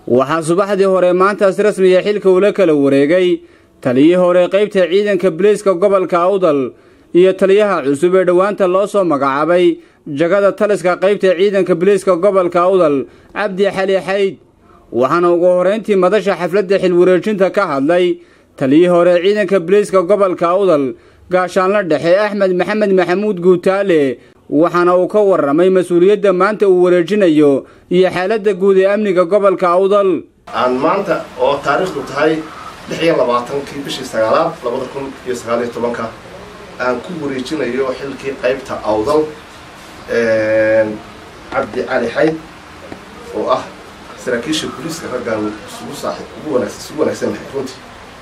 waxaa subaxdii hore maantaas rasmiya xilka ula kala wareegay taliyii hore qaybta ciidanka biliiska gobolka awdal iyo taliyaha cusub ee dhowaanta loo soo magacaabay jagada taliska qaybta ciidanka biliiska gobolka awdal cabdi xali xayd waxaana ugu horrayntii madasha xafladda xilwareejinta ka hadlay taliyii hore ciidanka biliiska gobolka awdal gaashaanla dhexe axmed maxamed maxamuud guutaale waxaana uu ka warramay mas-uuliyadda maanta uu wareejinayo iyo xaaladda guud ee amniga gobolka awdal aan maanta oo taariikhdu tahay lix iyo labaatankii bishii sagaalaad labada kun iyo sagaaliyo tobanka aan ku wareejinayo xilkii qaybta awdal cabdi cali xayd oo ah saraakiisha booliiska raggaan isugu saaxib ugu wanaagsan isugu wanaagsan lahay runtii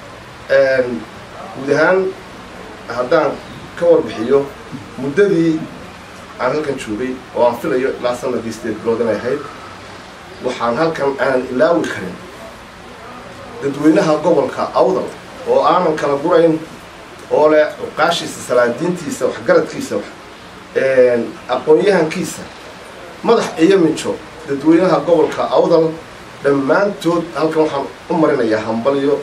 guud ahaan haddaan ka warbixiyo muddadii aan halkan joogay oo aan filayo ilaa sanadii sideed bilood inay ahayd waxaan halkan aanan ilaawi karin dadweynaha gobolka awdal oo aanan kala gurayn oo leh cuqaashiisa salaadiintiisa waxgaradkiisa aqoon-yahankiisa madax iyo mijo dadweynaha gobolka awdal dhammaantood halkan waxaan u marinayaa hambalyo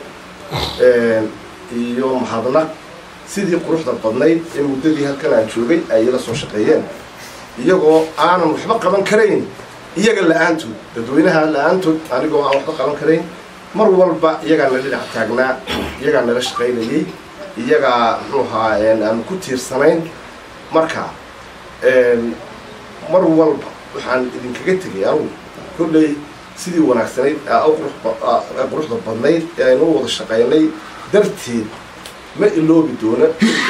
iyo mahadnaq sidii quruxda badnayd ee muddadii halkan aan joogay ay ila soo shaqeeyeen iyagoo aanan waxba qaban karayn iyaga la-aantood dadweynaha la-aantood anigoo aan waxba qaban karayn mar walba iyagaa nala dhinac taagnaa iyagaa nala shaqaynayay iyagaa muxuu ahaa aanu ku tiirsanayn marka mar walba waxaan idinkaga tegay anugu kolley sidii wanaagsanayd quruxda badnayd ee aynu wada shaqaynay darteed ma iloobi doono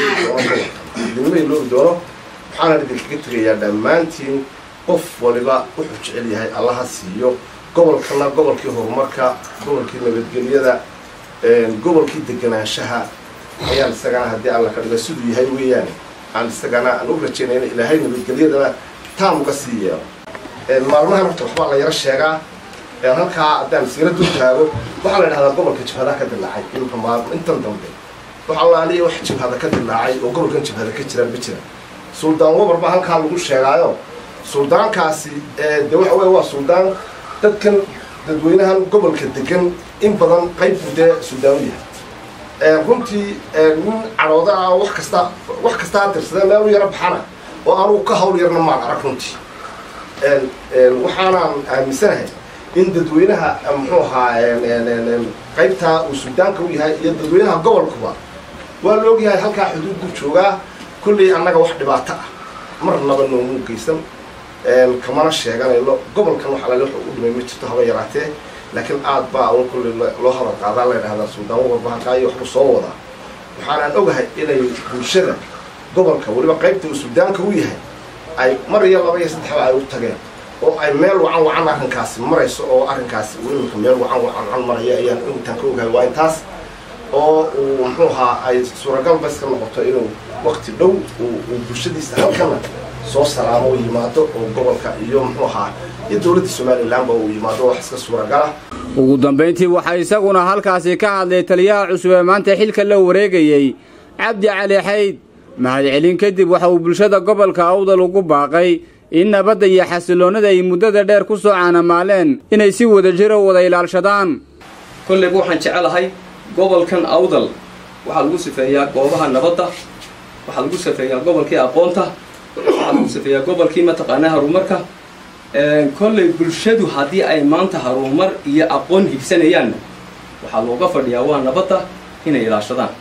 idinma iloobi doono waxaanan idinkaga tegayaa dhammaantiin qof waliba wuxuu jecel yahay allaha siiyo gobolkana gobolkii horumarka gobolkii nabadgelyada gobolkii deganaanshaha ayaan isagana haddii alla ka dhigo siduu yahay weeyaane aan isagana aan u rajaynayna ilaahay nabadgelyadana taam uga sii yeelo maalmahan horta waxbaa la yaro sheegaa halkaa haddaan siira dul taago waxaa la idhahdaa gobolka jabhada ka dilaacay imka maal intan dambe wax allaaliya wax jabhada ka dilaacay oo gobolkan jabhada ka jiraan ma jiraan suldaan wabar baa halkaa lagu sheegaayo suldaankaasi de waxa wey waa suldaan dadkan dadweynahan gobolka degan in badan qayb buu dee suldaan u yahay runtii nin cadhooda ah wax kasta wax kastaa tirsada meel u yaro baxana oo anugu ka hawl yarna maan arag runtii waxaanaan aaminsanahay in dadweynaha muxuu ahaa qaybtaa uu suldaanka u yahay iyo dadweynaha gobolkuba waa la ogyahay halkaa xuduud buu joogaa kolley annaga wax dhibaato ah marnaba noomu geysan kamana sheeganayno gobolkan wax alale wuxuu u dhimay ma jirto haba yaraatee laakiin aad baa un kolley loo hadal qaadaa la ydhahdaa suldaan wabarba halkaa iyo waxbuu soo wadaa waxaanaan ogahay inay bulshada gobolka weliba qaybta uu suldaanka u yahay ay mar iyo laba iyo saddexba ay u tageen oo ay meel wacan wacan arrinkaasi marayso oo arrinkaasi imika meel wacan wacan maraya ayaan intaan ka ogahay waa intaas oo uu muxuu ahaa ay suuragal ba iska noqoto inuu wakti dhow uu bulshadiisa halkana soo salaamo u yimaado oo gobolka iyo muxuu ahaa iyo dowladda somalilanba uu yimaado wax iska suuragala ugu dambayntii waxaa isaguna halkaasi ka hadlay taliyaha cusub ee maanta xilka la wareegayey cabdi cali xayd mahadcelin kadib waxa uu bulshada gobolka awdal ugu baaqay in nabadda iyo xasiloonnada ay muddada dheer ku soo caanamaaleen inay si wada jiro wada ilaalshadaan kolleyba waxaan jecelahay gobolkan awdal waxaa lagu sifeeyaa goobaha nabadda waxaa lagu sifeeyaa gobolkii aqoonta waxaa lagu sifeeyaa gobolkii mataqaanaa harumarka kolley bulshadu haddii ay maanta harumar iyo aqoon hibsanayaanna waxaa looga fadhiyaa waa nabadda inay ilaashadaan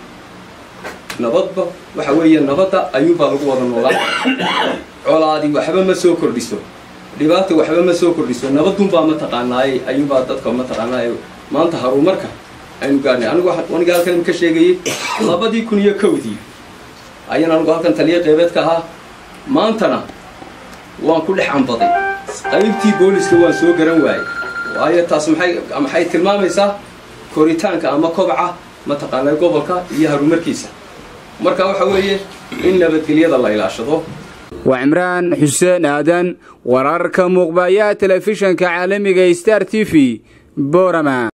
nabadba waxa weeye nabadda ayuunbaa lagu wada noolaa colaadi waxba ma soo kordhiso dhibaata waxba ma soo kordhiso nabadunbaa mataqaanaay ayuunbaa dadka mataqaanaay maanta harumarka aynu gaarnay anigu aniga halkan ka sheegayay labadii kun iyo kowdii ayaan anigu halkan taliya qeybeed ka ahaa maantana waan ku dhex ambaday qaybtii booliska waan soo garan waayey waayo taas maxay maxay tilmaamaysaa koritaanka ama kobaca mataqaanaa gobolka iyo harumarkiisa marka waxa weeye in nabadgelyada la ilaashado waa cimraan xuseen aadan wararka muuqbayaha telefishanka caalamiga star t v borama